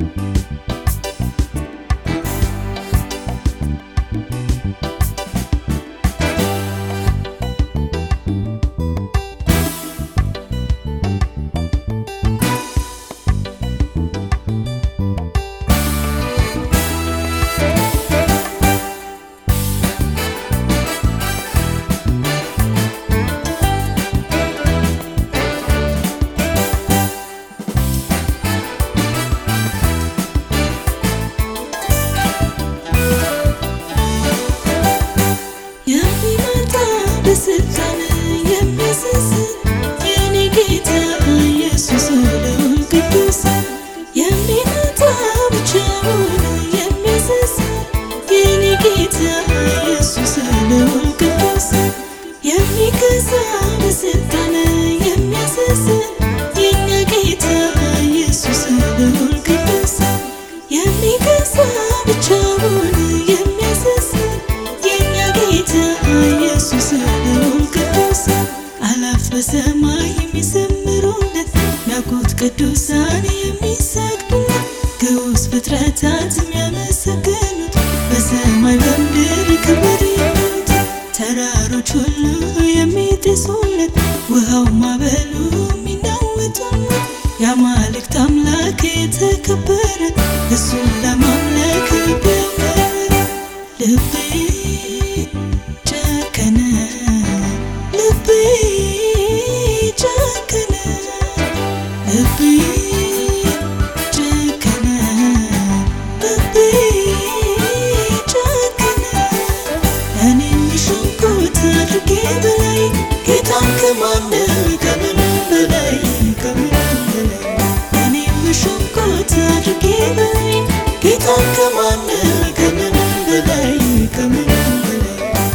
የሚመጣ በስልጣን የሚያስስት የኔ ጌታ ኢየሱስ ልዑል ቅዱስ የሚመጣ ብቻውን የሚያስስት የኔ ጌታ ኢየሱስ ልዑል ቅዱስ የሚገዛ በስልጣን የሚያስስት የኛ ጌታ ኢየሱስ ልዑል ቅዱስ የሚገዛ ብቻውን የሚያስስት የኛ ጌታ ኢየሱስ ልዑል ቅዱስ አላፍ በሰማይ የሚዘምሩለት ሚያውቁት ቅዱሳን የሚሰግዱለት ግዑዝ ፍጥረታት የሚያመሰግኑት በሰማይ በምድር ክብር የሚሉት ተራሮች ሁሉ የሚጤሱለት ውሃው ማዕበሉ የሚናወጡለት የአማልክት አምላክ የተከበረ እሱን ለማምለክ ልብ ያመረ ልቤ ጨከነ ልቤ ጨከነ ልቤ ጨከነ ልቤ ጨከነ እኔም ሾምኩት አድርጌ በላይ ጌታን ከማንም ከምንም በላይ ከምንም በላይ እኔም ሾምኩት አድርጌ በላይ ጌታን ከማንም ከምንም በላይ ከምንም በላይ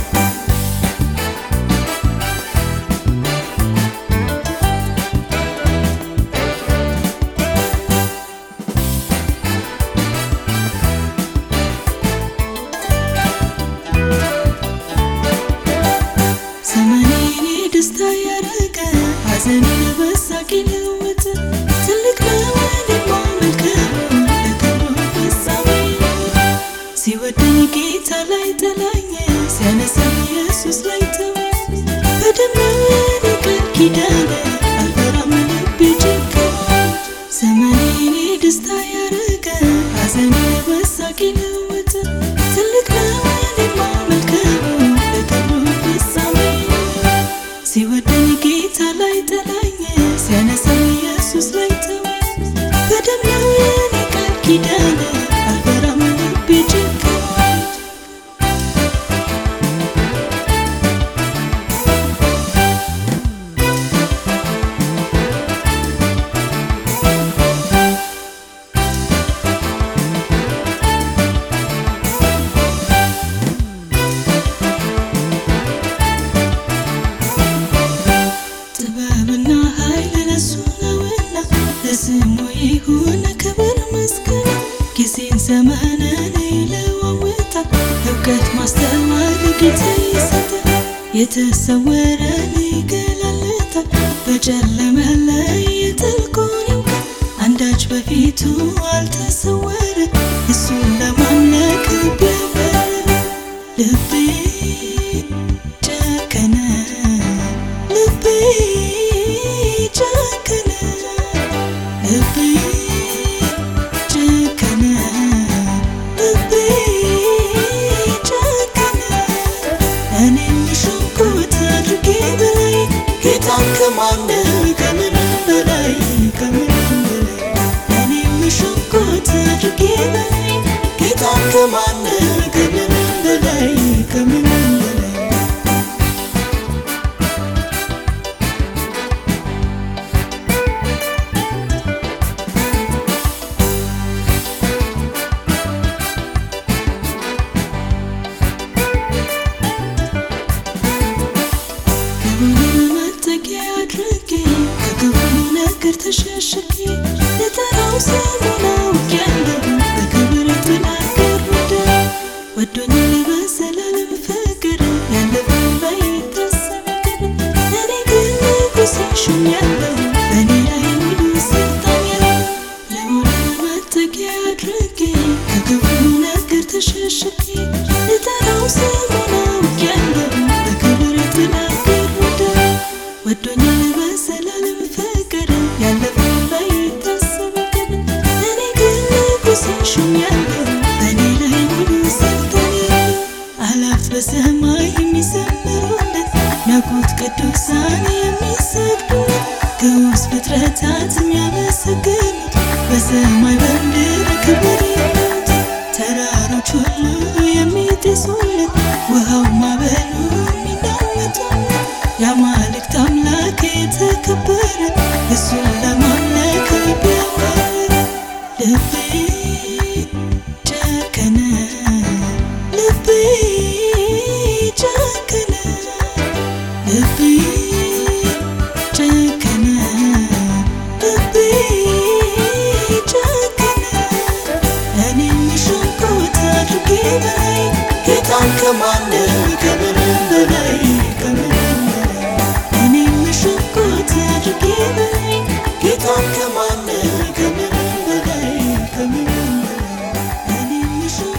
ዘመኔን ደስታ ያረገ ሐዘኔን በሳቅ ለወጠ ትልቅ ነው እኔማ መልካሙ ለክብሩ ፍጻሜ ሲወደኝ ጌታ ላይ ጠላኝ ሲያነሳኝ ኢየሱስ ላይ ተወኝ በደም ነው የኔ ቃል ኪዳን አልፈራም ልቤ ጨከነ ዘመኔን ደስታ ያረገ ሐዘኔን በሳቅ ለወጠ ትልቅ ነው እኔማ መልካሙ ለክብሩ ፍጻሜ ሲወደኝ ጌታ ላይ ጠላኝ ሲያነሳኝ ኢየሱስ ላይ ተወኝ በደም ነው የኔ ቃል ኪዳን አልፈራም ልቤ ጨከነ ጥበብና ኃይል ለሱ ነውና ለስሙ ይሁን ክብር ምስጋና። ጊዜን ዘመንን ይለዋውጣል፣ እውቀት ማስተዋል ጌታ ይሰጣል። የተሰወረን ይገላለጣል፣ በጨለመ ላይ የጥልቁን ያውቃል። አንዳች በፊቱ አልተሰወረ፣ እሱን ለማምለክ ልብ ያበረ ልቤ ጨከነ ልቤ ጨከነ ልቤ ጨከነ ልቤ ጨከነ እኔም ሾምኩት አድርጌ በላይ ጌታን ከማንም ከምንም በላይ ከምንም በላይ እኔም ሾምኩት አድርጌ በላይ ጌታን ከማንም ከምንም በላይ ከምንም በላይ ክብሩን መጠጊያ አድርጌ ከክፉ ነገር ተሸሽጌ ልጠራው ስሙን አውቄያለሁ በክብር ጥላ ጋረደ ወዶኛል በዘላለም ፍቅር ያለፈው ባይታሰብ ነገር እኔ ግን ንጉሥ ሾሜያለሁ በእኔ ላይ ሙሉ ስልጣን ያለው ልዑልን መጠጊያ ፍጥረታት የሚያመሰግኑት በሰማይ በምድር ክብር ይሉት ተራሮች ሁሉ የሚጤሱለት ውሃው ማዕበሉ የሚናወጡለት የአማልክት አምላክ የተከበረ እሱን ለማምለክ ቢያምር ልቤ ጨከነ ልቤ ጨከነ ልቤ ጨከነ ልቤ ጨከነ እኔ የሾምኩት አድርጌ በላይ ጌታን ከማንም ከምንም በላይ ከምንም በላይ እኔ የሾምኩት አድርጌ በላይ ጌታን ከማንም ከምንም በላይ ከምንም በላይ እኔ የሾምኩት